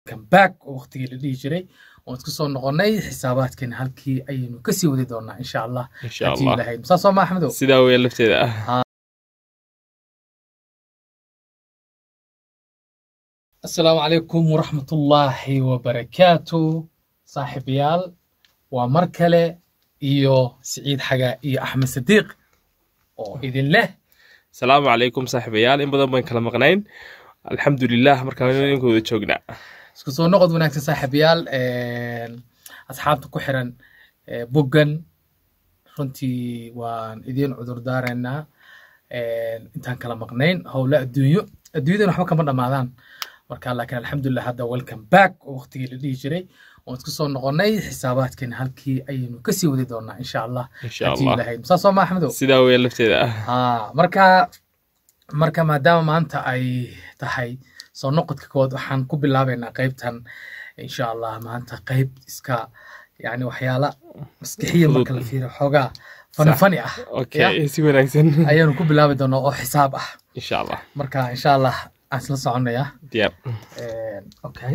back oo waqtigii la dhihi jiray oon isku soo noqonnay xisaabaadkeena halkii ayaynu kasii wadi doonaa insha allah insha haddii allah ilahay saa soo ma axmedow sidaa weya lafteeda ah asalaamu calaykum waraxmatullaahi wabarakaatu saaxiibayaal waa mar kale iyo siciid xagaa iyo axmed sadiiq oo idin leh asalaamu calaykum saaxiibayaal in badan baan kala maqnayn alxamdulilah markaan idinkooda joognaa isku soo noqod wanaagsan saaxiibayaal asxaabta ku xiran eh, boggan runtii waan idiin cudur daaraynaa intaan kala maqnayn howle adduunyo adduunyadan waxba kama dhammaadaan marka laakiin alxamdulilah hadda welcome back oo waqtigii la dhihi jiray oon isku soo noqonnay xisaabaadkeena halkii ayaynu kasii wadi doonaa insha allah insha haddii allah ilahay saa soo ma axmedow sidaa weya lafteeda ah haa marka marka maadaama maanta ay tahay soo noqodka kood waxaan ku bilaabaynaa qaybtan insha allah maanta qayb iska yani waxyaala maskixiya marka la fiiriyo xoogaa fani Sax. fani ah okay si wanaagsan ayaanu ku bilaabi doonaa oo xisaab ah insha allah marka insha allah aan isla soconaya diyaar okay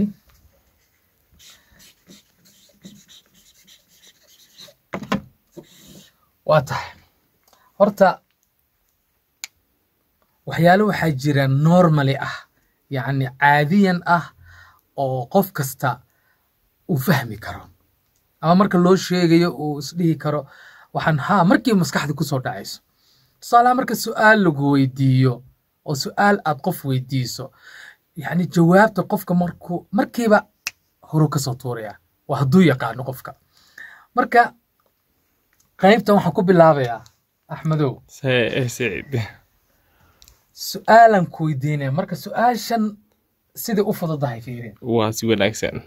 waa tahay horta waxyaalo waxaa jira normally ah yacni caadiyan ah oo qof kasta uu fahmi karo ama marka loo sheegayo uu isdhihi karo waxaan haa markii maskaxda kusoo dhacayso tusaalaha marka su'aal lagu weydiiyo oo su'aal aad qof weydiiso yacni jawaabta qofka markuu markiiba horu kasoo tuuraya waa hadduu yaqaano qofka marka qaybtan waxaan ku bilaabayaa axmedow Se- saciid su'aalan ku weydiinaya marka su'aashan sidai u fududahay fiirin waa si wanaagsan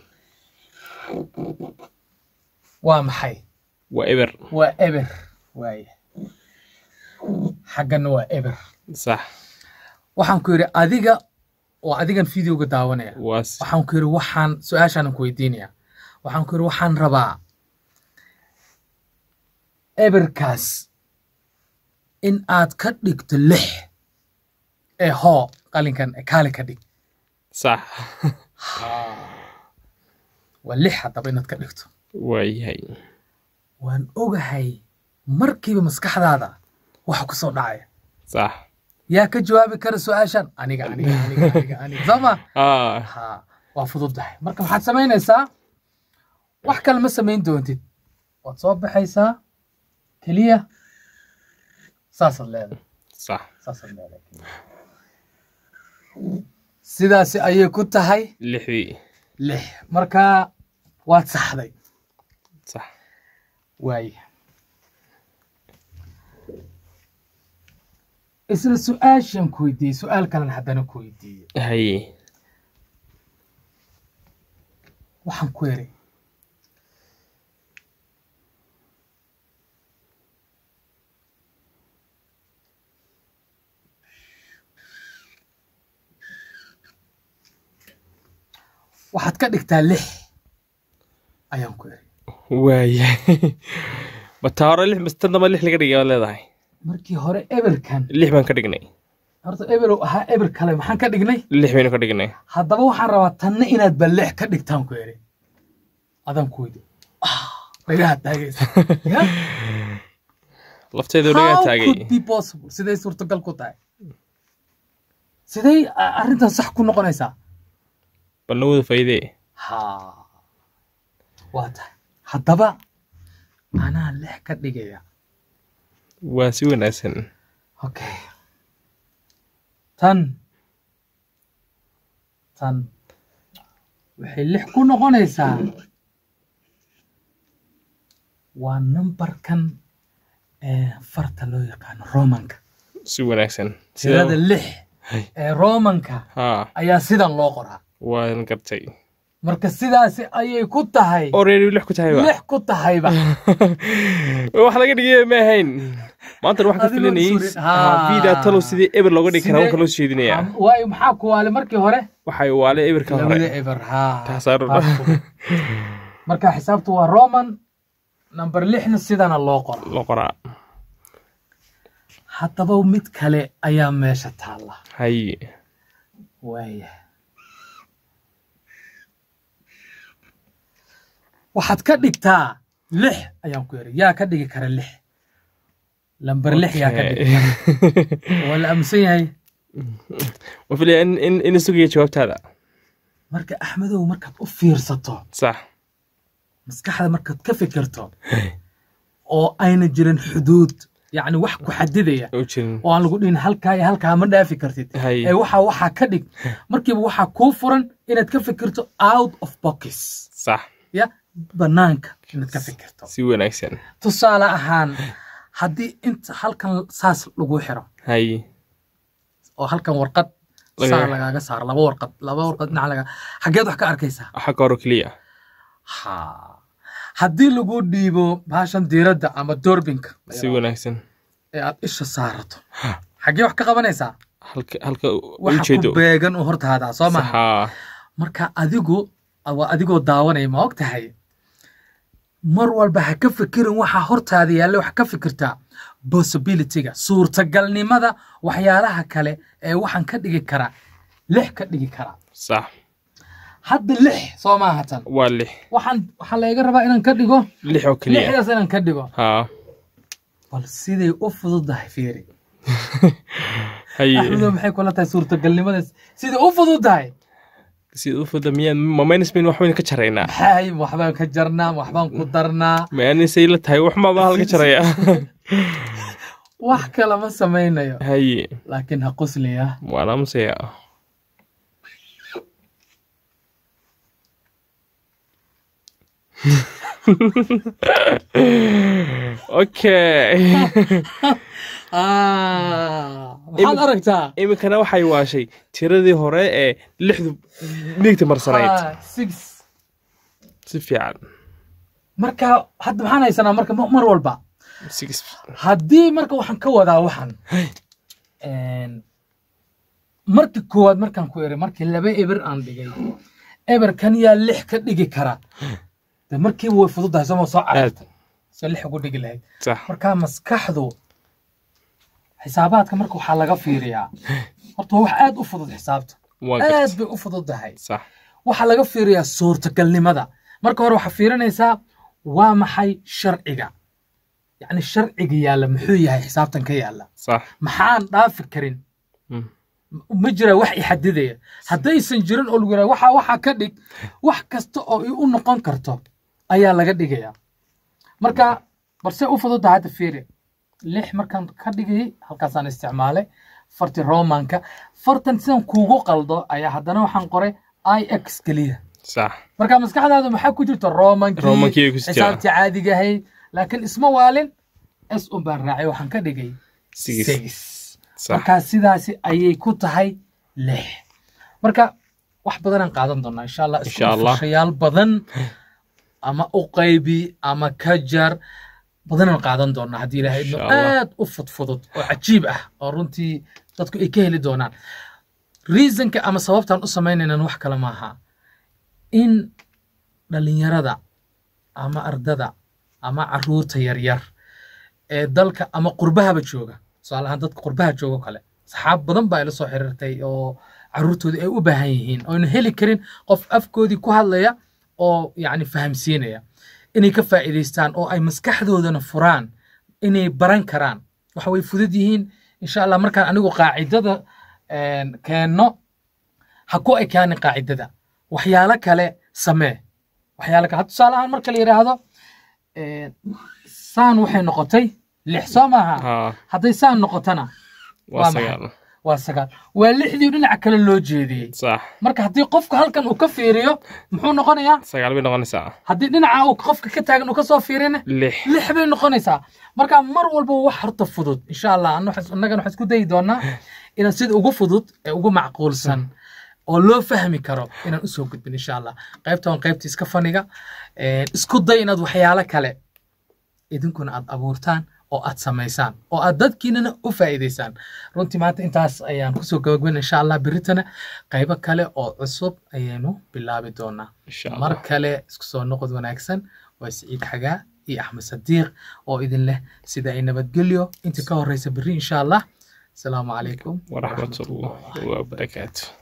waa maxay waa eber waa eber waaye xaggana waa eber sax waxaan ku yidhi adiga oo adigan videoga daawanaya waa si- waxaan ku yidhi waxaan su-aashaanan ku weydiinaya waxaan ku yidhi waxaan rabaa eberkaas in aad ka dhigto lix ee hoo qalinkan ee kaali ka dhig sax waa lix haddaba inaad ka dhigto waa yahay waan ogahay markiiba maskaxdaada waxa ku soo dhacaya sax yaa ka jawaabi kara su-aashan aniga aniga aniga aniga aniga soo ma ah ha waa fududahay marka waxaad samaynaysaa wax kale ma samayn doontid waad soo baxaysaa keliya saasaad leedahay sax saasaad leedahay sidaasi ayay ku tahay lixdii lix marka waad saxday sax waaye isla su-aashan ku weydiiyey su-aal kalen haddana ku weydiiyey haye waxaan ku eri waxaad ka dhigtaa lix ayaan ku eri waa yahay bataa hore lix mastan damba lix laga dhigay baad leedahay markii hore eberkan lix baan ka dhignay horta eberow ahaa eber kale maxaan ka dhignay lix baynu ka dhignay haddaba waxaan rabaa tanna inaad ba lix ka dhigtaan ku eri adaan ku weydi dhagaha taagaysa Ya? lafteedu dhagaa How taagay could be possible siday suurtagal ku tahay siday a- arrintan sax ku noqonaysaa bal nawada faydee ha waa tahay haddaba anaa lix ka dhigaya waa si wanaagsan okay tan tan waxay lix ku noqonaysaa waa numberkan ee farta loo yaqaano romanka si wanaagsan tirada lix Hay. ee romanka haa ayaa sidan loo qoraa waan gartay marka sidaasi ayay ku tahay oo reeri lix ku tahayba lix ku tahayba wax laga dhigay ma ahayn maanta wax ka Adigoon filanayay surin. Haa. vida talow sidii eber looga dhigi karaa Sidee- wanka loo jeedinaya Am- waayo maxaa ku waale markii hore waxay waale eberka labada hore eber haa Taasaan rabaa. taas fudud. marka xisaabtu waa roman number lixna sidana loo qoro loo qoraa haddaba mid kale ayaa meesha taalla hay waaya waxaad ka dhigtaa lix ayaan ku yidhi yaa ka dhigi kara lix lamber lix yaa ka dhigi kara waa la aaminsan yahay ma filaya in in in sugaya jawaabtaada marka axmedow markaad u fiirsato sax maskaxda markaad ka fikirto oo ayna jirin xuduud yacni wax ku xadidaya u jirin oo aan lagu dhihin halkaa iyo halkaa ma dhaafi kartid Hay. ee waxaa waxaa ka dhig markiiba waxaa kuu furan inaad ka fikirto out of box sax ya banaanka inaad ka fikirto si wanaagsan tusaale ahaan haddii inta halkan saas lagu xiro hay oo halkan warqad Laga- saa lagaaga saaro laba warqad laba warqad dhinac laga xageed wax ka arkaysaa xagga hore keliya ha haddii lagu dhiibo baashan diiradda ama doorbinka si wanaagsan ee aad isha saarato xaggee wax ka qabanaysaa halka halka u waxa jeedo ku beegan u hortaadaa soo maha saxa marka adigu waa adigoo daawanaya ma og tahay mar walba ha ka fikirin waxa hortaada yaalla wax ka fikirtaa possibilityga suurtagalnimada waxyaalaha kale ee waxaan ka dhigi karaa lix ka dhigi karaa sax hadda lix soo maaha tan waa lix waxaan waxaa laga rabaa inaan ka dhigo lix oo keliya lixdaas inaan ka dhigo ha bal siday u fududahay fiiri hay axmedo maxay kula tahay suurtagalnimadaas siday u fududahay sida u fuda miyaan ma minus bayn waxbaynu ka jaraynaa maxay waxbaan ka jarnaa waxbaan ku darnaa ma anisay la tahay wax maaba halka jaraya wax kale ma samaynayo haye laakiin ha qusliya waan aamusaya okay maxaad aragtaa iminkana waxay waashay tiradii hore ee lixdu midigta marsanayd Ah, six si fiican marka hadda maxaan haysanaa marka ma- mar walba six haddii marka waxaan ka wadaa waxan Een, markii koowaad markaan ku iri markii laba eber aan dhigay eberkan yaa lix ka dhigi kara de markiiba way fududahay sooma soo cararta soo lix ugu dhigi lahayd sax marka maskaxdu xisaabaadka marka waxaa laga fiiriyaa horta waa wax aad u fudud xisaabta waa aad garta bay u fududahay sax waxaa laga fiiriyaa suurtagalnimada marka hore waxaa fiirinaysaa waa maxay sharciga yacni sharciga yaalla muxuu yahay xisaabtan ka yaalla sax maxaan dhaafi karin Mm. ma jira wax i xadidaya haddaysan jirin oo lagu yidhaha waxaa waxaa ka dhig wax kasta oo i u noqon karto ayaa laga dhigayaa marka balse u fududaha hadda fiiri lix markaan ka dhigayay halkaasaan isticmaalay farti romanka fartan sidan kuugu qaldo ayaa haddana waxaan qoray i x keliya sax marka maskaxdaada maxaa ku jirta romankii Romankii ay ku jirtaa. xisaabtii caadiga ahayd laakiin isma waalin s un baan raacay waxaan ka dhigay Six. six sax marka sidaasi ayay ku tahay lix marka wax badanaan qaadan doonaa insha allah isku Insha Allah. dhufashayaal badan ama u qaybi ama ka jar badanaan qaadan doonaa haddii ilaahay idmo Insha Allah. aad u fudfudud oo cajiib ah oo runtii dadku ay ka heli doonaan reasonka ama sababtaan u samaynaynan wax kale maaha in dhalinyarada ama ardada ama caruurta yaryar ee dalka ama qurbahaba jooga tusaale ahaan dadka qurbaha jooga oo kale saxaab badan baa ila soo xiriirtay oo caruurtoodii ay u baahan yihiin oo ayna heli karin qof afkoodii ku hadlaya oo yacni fahamsiinaya inay ka faa'iidaystaan oo ay maskaxdoodana furaan inay baran karaan waxa way fudud yihiin insha allah markaan anigu qaacidada een, keenno ha ku ekaanin qaacidada waxyaalo kale samee waxyaalo kale had tusaale ahaan marka la yidhaahdo een, saan waxay noqotay lix soo maaha ha hadday saan noqotona waa Waa maxay? sagaal waa sagaal waa lixdii dhinaca kale loo jeediyey sax marka haddii qofka halkan uu ka fiiriyo muxuu noqonayaa sagaal bay noqonaysaa haddii dhinaca uu qofka ka taagan uu ka soo fiirina lix lix bay noqonaysaa marka mar walba wax horta fudud insha allah anna waxaan- annagana waxaan isku dayi doonaa inaan sida ugu fudud ee ugu macquulsan oo loo fahmi karo inaan usoo gudbin insha allah qaybta waan qaybta iska faniga Een, isku day inaad waxyaalo kale idinkuna aad abuurtaan oo aad samaysaan oo aad dadkiinana u faa'iidaysaan runtii maanta intaas ayaan kusoo gabagabin insha allah beritana qaybo kale oo cusub ayaynu bilaabi doonaa insha mar allah kale isku soo noqod wanaagsan waa siciid xagaa iyo axmed sadiiq oo idin leh sida ay nabadgelyo inta ka horeysa berri insha allah asalaamu calaykum waraxmatullahi wabarakaatu